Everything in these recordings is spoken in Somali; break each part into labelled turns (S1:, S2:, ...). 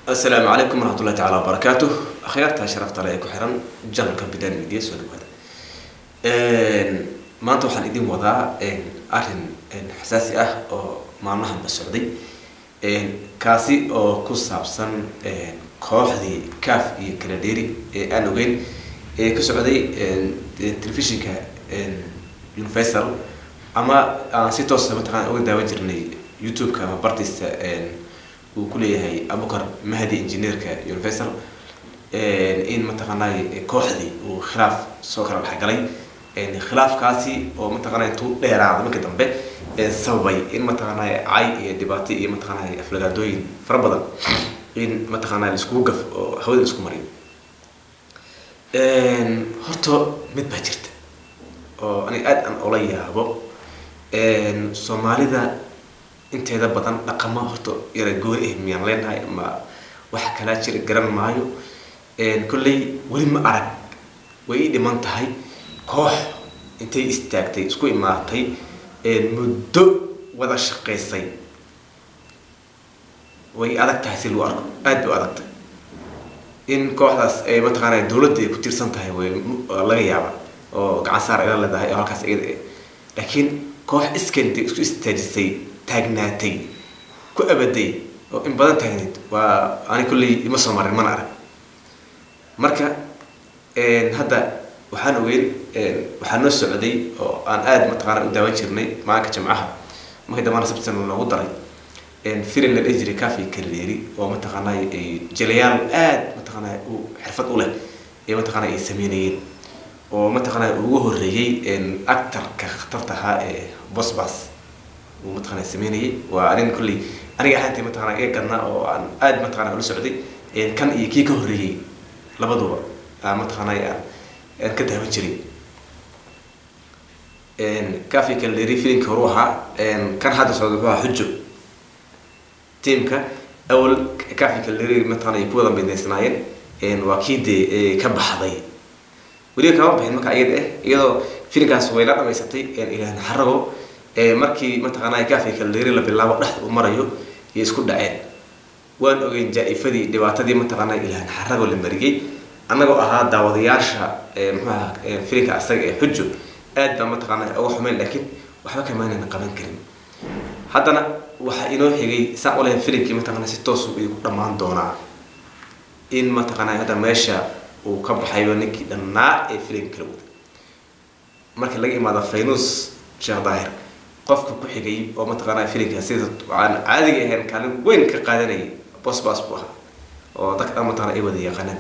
S1: asalaamu calaykum waraxmatullahi tacaala wabarakaatu akhyaarta sharafta le ee ku xiran janalka bidan media soo dhawaada maanta waxaan idin wadaa arrin xasaasi ah oo maalmahanba socday kaasi oo ku saabsan kooxdii caf iyo kaladheeri ee aan ogeyn ee ka socday telefishinka universal ama aan si toosa mataqana uga daawan jirnay youtube-ka ama bartiisa uu kuleeyahay abukar mahdi engineerka universal in mataqaanay kooxdii uu khilaaf soo kala dhexgalay khilaafkaasi oo mataqaana intuu dheeraada marka dambe sababay in mataqaanay cay iyo dhibaato iyo mataqaanay aflagaadooyin fara badan in mataqaanay laiskugu gaf oo hawada laisku mariyo horta mid baa jirta oo aniga aada aan ola yaabo soomaalida inteeda badan dhaqamo horta yara gooni ah miyaan leenahay ama waxa kalaa jira garan maayo kolley weli ma arag way ii dhiman tahay koox intay istaagtay isku imaatay muddo wada shaqaysay way adag tahay si lagu arko aada bay u adagtay in kooxdaas ay mataqaana dawladda ay ku tirsan tahay way laga yaaba oo gacan saar ila leedahay oo halkaas iyada eh laakiin koox iskentay isku istaajisay taagnaatay ku abaday oo in badan taagnayd waa ani kolley ima soo marin mana arag marka hadda waxaan ogeyn waxaa noo socday oo aan aada mataqaana u daawan jirnay maalinka jimcaha markii dambana sabtan loogu daray filin la dhihi jiray cafi kaladeeri oo mataqaanay jelayaal aada mataqaanay u xirfad u leh ee mataqaana ay sameynayeen oo mataqaanay ugu horreeyey actarka khatarta ahaa ee bosbas uu mataqaana sameynayay waa arin kolley aniga ahaantii mataqana iga gadnaa oo aan aada mataqana ula socday kan iyo kii ka horreeyey labaduba aan mataqaanay aan aan ka daawan jiray cafi kalderi filimka horu ahaa kan hadda socda wuxuu ahaa xujo tiamka awal cafi kalderi mataqana ay ku wada midaysnaayeen waa kii dee ka baxday weliba kama bixin marka iyada ah iyadoo filimkaas way la dhamaysatay ilaah naxarago markii mataqaanaa cafi kalderi la bilaabo dhexda u marayo iyo isku dhaceen waan ogeyn jaa-ifadii dhibaatadii mataqaanaa ilaah naxarago la mariyey annagoo ahaa daawadayaasha mxuaha filimka asaga ee xujo aad baa mataqaana uga xumeyn laakiin waxba kamaanana qaban karin haddana waxaa inoo xigay saan u lehay filimkii mataqana si toosu idinku dhammaan doonaa in mataqaana hadda meesha uu ka baxayo ninkii dhannaa ee filimka kala wada marka laga imaado faynus sheekh daahir qofka ku xigay oo mataqaana filimka sida aan caadiga ahayn kaalin weyn ka qaadanayay bosbas buu ahaa oo dadka dhan mataqana ay wada yaqaanaan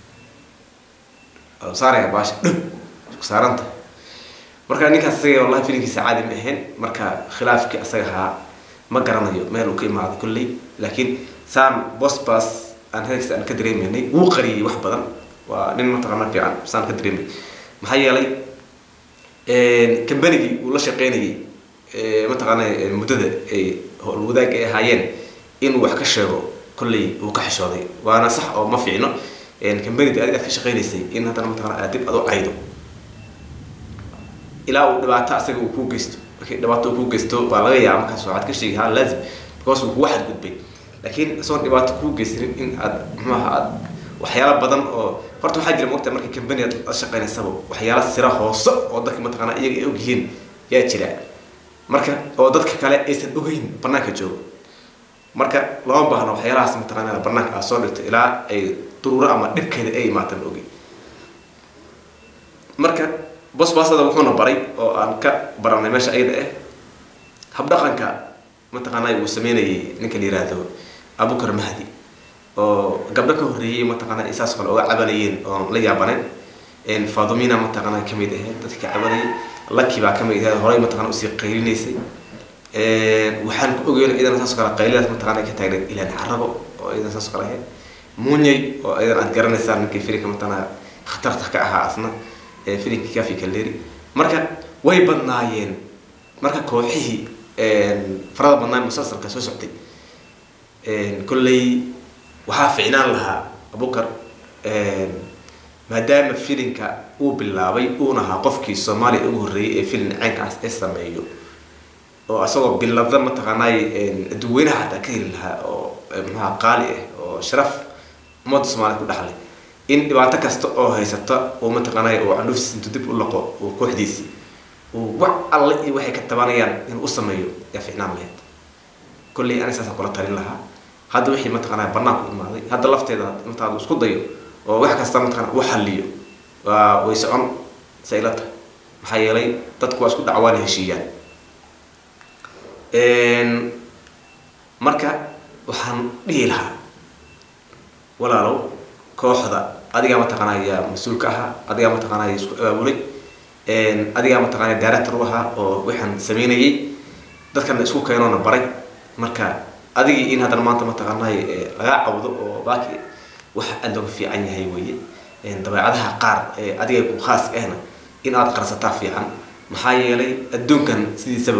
S1: saaraya baasha dhub isku saaranta marka ninkaas isaga wallahi filimkiisa caadi ma ahayn marka khilaafkii asaga ahaa ma garanayo meel uu ka imaado kolley laakiin saan bosbas aan hadalkiisa aan ka dareemeynay wuu qariyay wax badan waa nin mataqaana fiican saan ka dareemay maxaa yeelay kambanigii uu la shaqeynayay mataqaana muddada ay howlwadaag ay ahaayeen inuu wax ka sheego kolley uu ka xishooday waana sax oo ma fiicno cambanida aad aad ka shaqeynaysay in haddana mataqana aad dib ad u caydo ilaa uu dhibaato asaga uu kuu geysto markii dhibaato uu kuu geysto baa laga yaaba markaas waxaad ka sheegi haa laazim because uu kugu xadgudbay laakiin isagoon dhibaato kuu geysanin in aad muxuaha aad waxyaala badan oo horta waxaa jira mogta markii cambani aad la shaqeynaysaba waxyaala sira hoose oo dadka mataqana iyaga ay ogyihiin yaa jira marka oo dadka kale aysan ogeyn banaanka joogo marka lama baahno waxyaalahaas mataqana banaanka aad soo dhigto ilaa ay duruuro ama dhibkeeda ay imaatan ogi marka bosbasada wuxuuna baray oo aan ka baranay meesha ayada ah habdhaqanka mataqaanay uu sameynayay ninka la yiraahdo abukar mahdi oo gabdho ka horreeyey mataqaana saas kale oga cabanayeen oon la yaabaneen fadumina mataqaana kamid ahayd dadka ka cabanayay laki baa kamid ahayd horey mataqana usii qaylinaysay waxaan ku ogeyn iyadana saas kale qaylidaas mataqana ka taagneed ilaan carabo oo iyadana saas kale ahayd munyay oo iyadan aad garanaysaa ninkii filimka mataqana khatarta ka ahaa asna filimkii cafi kaleri marka way badnaayeen marka kooxihii farada badnaa musalsalka soo socday kolley waxaa ficnaan lahaa abukar maadaama filimka uu bilaabay uuna ahaa qofkii soomaaliya ugu horreeyay ee filim caynkaas ee sameeyo oo isagoo bilada mataqaanaay dadweynaha xataa ka heli lahaa oo maxaa qaali ah oo oo sharaf ummadda soomaaliyed ku dhexlay in dhibaato kasta oo haysata uu mataqaanay uu candhuftiis intuu dib u laqo uu kooxdiisii uu wax alle iyo waxay ka tabanayaan inuu u sameeyo yaa ficnaan lahayd kolley ani saasaan kula talin lahaa hadda wixii mataqaanaa banaanku imaaday hadda lafteeda intaadu isku dayo oo wax kasta mataqaana u xalliyo waa way socon say ila tahay maxaa yeelay dadku waa isku dhacwaana heshiiyaan marka waxaan dhihi lahaa walaalow kooxda adigaa mataqaanaa yaa mas-uulka ahaa adigaa mataqaanaa isku abaabulay adigaa mataqaanaa director u ahaa oo waxaan sameynayay dadkana isku keenoona baray marka adigii in haddana maanta mataqaanay lagaa cawdo oo baaki wax aada looga fiican yahay weeye dabeecadaha qaar adiga ku khaas ahna in aad qarsataa fiican maxaa yeelay adduunkan sidiisaba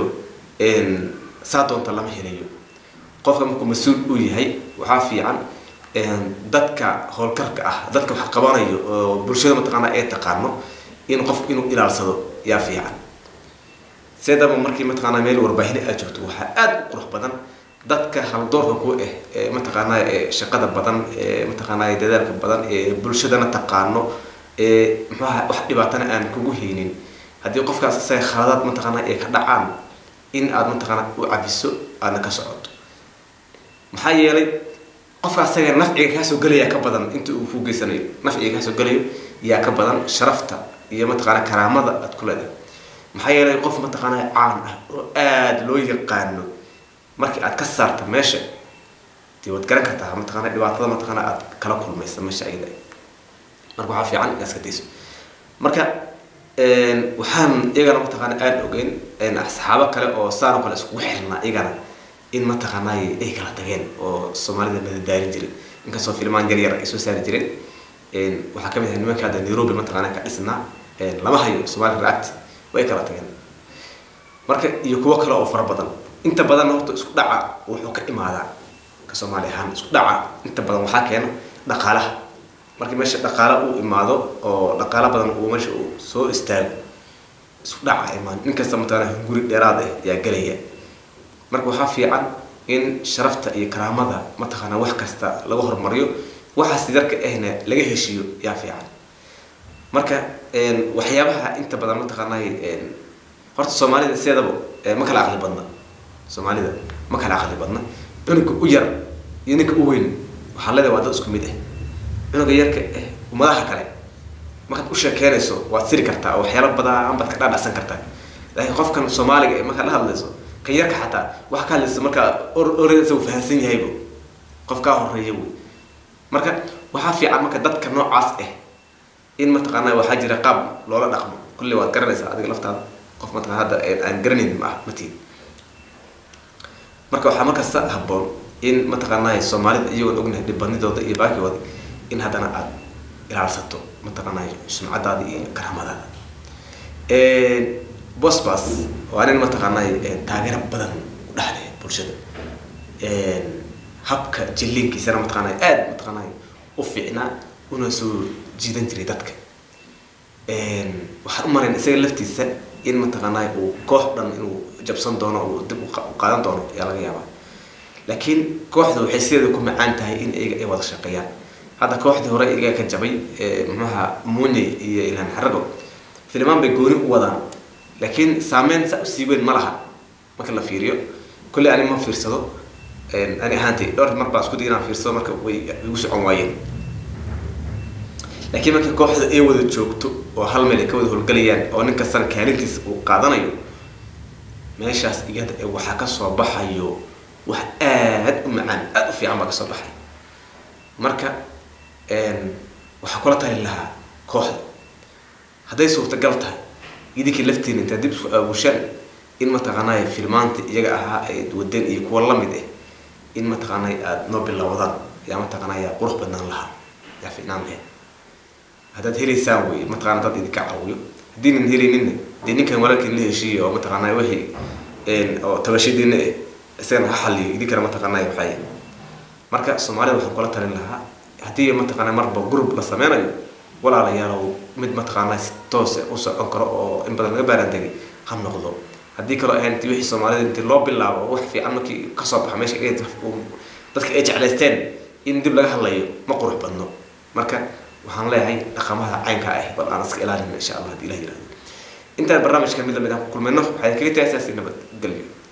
S1: saa doonta lama helayo qofka markuu mas-uul uu yahay waxaa fiican dadka howlkarka ah dadka wax qabanayo oo bulshada mataqaanaa ee taqaano in qofku inuu ilaalsado yaa fiican seedaba markii mataqaanaa meel warbaahin aad joogto waxaa aada u qurux badan dadka haldoorka ku ah ee mataqaanaa ee shaqada badan ee mataqaanaa dadaalka badan ee bulshadana taqaano ee maxaha wax dhibaatana aan kugu haynin haddii qofkaas isaga khaladaad mataqaanaa ay ka dhacaan in aad mataqaanaa u cafiso aadna ka socoto maxaa yeelay qofka asaga nafciga kaasoo gelaya ka badan inta uu ku geysanayo nafciga kaasoo gelayo yaa ka badan sharafta iyo mataqaanaa karaamada aad ku leedahay maxaa yeelay qof mataqaanaa caan ah oo aada loo yaqaano markii aad ka saarta meesha dee waad garan kartaa mataqaana dhibaatada mataqaana aad kala kulmaysa meesha ayada marka waxaa fiican inaad iska dayso marka waxaan iyagana mataqaana aada ogeyn saxaabo kale oo saanoo kale iskugu xirnaa iyagana in mataqaanay ay kala tageen oo soomaalida madadaalin jiray inkastoo filmaan yar yar ay soo saari jireen waxaa kamid ahay nimanka hadda nairobi mataqaana ka dhisnaa lama hayo somali react way kala tageen marka iyo kuwo kale oo fara badan inta badanna horta isku dhaca wuxuu ka imaadaa ka soomaali ahaan isku dhaca inta badan waxaa keena dhaqaalaha markii meesha dhaqaala uu imaado oo dhaqaala badan uu meesha uu soo istaago isku dhaca imaan inkasta mataqaana hunguri dheeraad ah yaa gelaya marka waxaa fiican in sharafta iyo karaamada mataqaana wax kasta laga hormariyo waxaas darka ahna laga heshiiyo yaa fiican marka waxyaabaha inta badan mataqaanay horta soomaalida sideedaba ma kala aqli badna soomaalida ma kala aqli badna cunuga u yar iyo ninka u weyn waxaa leedahay waa dad isku mid ah cunuga yarka ah ummadaha kale markaad u sheekeynayso waad siri kartaa oo waxyaalo badan baad ka dhaadhacsan kartaa laakiin qofkan soomaaliga ee markaad la hadlayso kan yarka xataa wax ka hadlaysa markaa oreysa uu fahamsan yahaybo qof kaa horeeya wey marka waxaa fiican marka dadka noocaas ah in mataqaanaa waxaa jira qaab loola dhaqmo kulle waad garanaysaa adiga laftaada qof mataqana hadda aan garanayn ma ah matiin marka waxaa markasta habboon in mataqaanaa soomaalida iyagoon ognahay dhibadnidooda iyo baakigooda in haddana aada ilaalsato mataqaanaa sumcadaada iyo karaamadaada bosbas waa nin mataqaanaa taageero badan u dhexleh bulshada habka jilliinkiisana mataqaanaa aada mataqaanaa u fiicnaa una soo jiidan jiray dadka waxaan u marayn isaga laftiisa in mataqaanaa uu koox dhan inuu jabsan doono uu dib u qaadan doono ayaa laga yaabaa laakiin kooxda waxay sideeda ku macaan tahay in iyaga ay wada shaqeeyaan hadda kooxdii hore iyaga ka jabay muxuaha muunye iyo ilhaan xarago filimaan bay gooni u wadaan laakiin saameyn saa usii weyn ma laha marka la fiiriyo kolley ani ma fiirsado ani ahaantay dhowr mar baa isku day inaan fiirsado marka way igu socon waayeen laakiin markii kooxda ay wada joogto oo hal meel ay ka wada howlgalayaan oo nin kastana kaalintiisa uu qaadanayo meeshaas iyada ee waxaa kasoo baxayo wax aada u macaan aada u fiican baa kasoo baxay marka waxaa kula tali lahaa kooxda hadday suurtagal tahay idinkii laftiina intaad dib isku aabushaan in mataqaanaa filmaanta iyaga ahaa ay wadeen iyo kuwa lamid ah in mataqaanaa aada noo bilowdaan yaa mataqaanaa yaa qurux badnaan lahaa yaa fiicnaan lahayd haddaad helaysaan wey mataqana dad idinka caawiyo haddiinan helayninna dee ninkan walaalkiin la heshiiya oo mataqaanaa wixii oo tabashadiina eh isagana ha xaliyo idinkana mataqaanaa waxay marka soomaalida waxaan kula talin lahaa haddii mataqaanaa marba group la sameynayo walaalayaalow mid mataqaanaa si toose u socon karo oo in badan laga baaraandegay ha noqdo haddii kaloo ahayn inti wixii soomaalida intii loo bilaabo wax fiican markii kasoo baxa meesha dadka ay jeclaysteen in dib laga hadlayo ma qurux badno marka waxaan leeyahay dhaqamada caynka ah bal aan iska ilaalino insha allah haddii ilah yirahdo intaan barnaamijka mid lamid aan ku kulmayno waxay kaga tagay sidaas nabad gelyo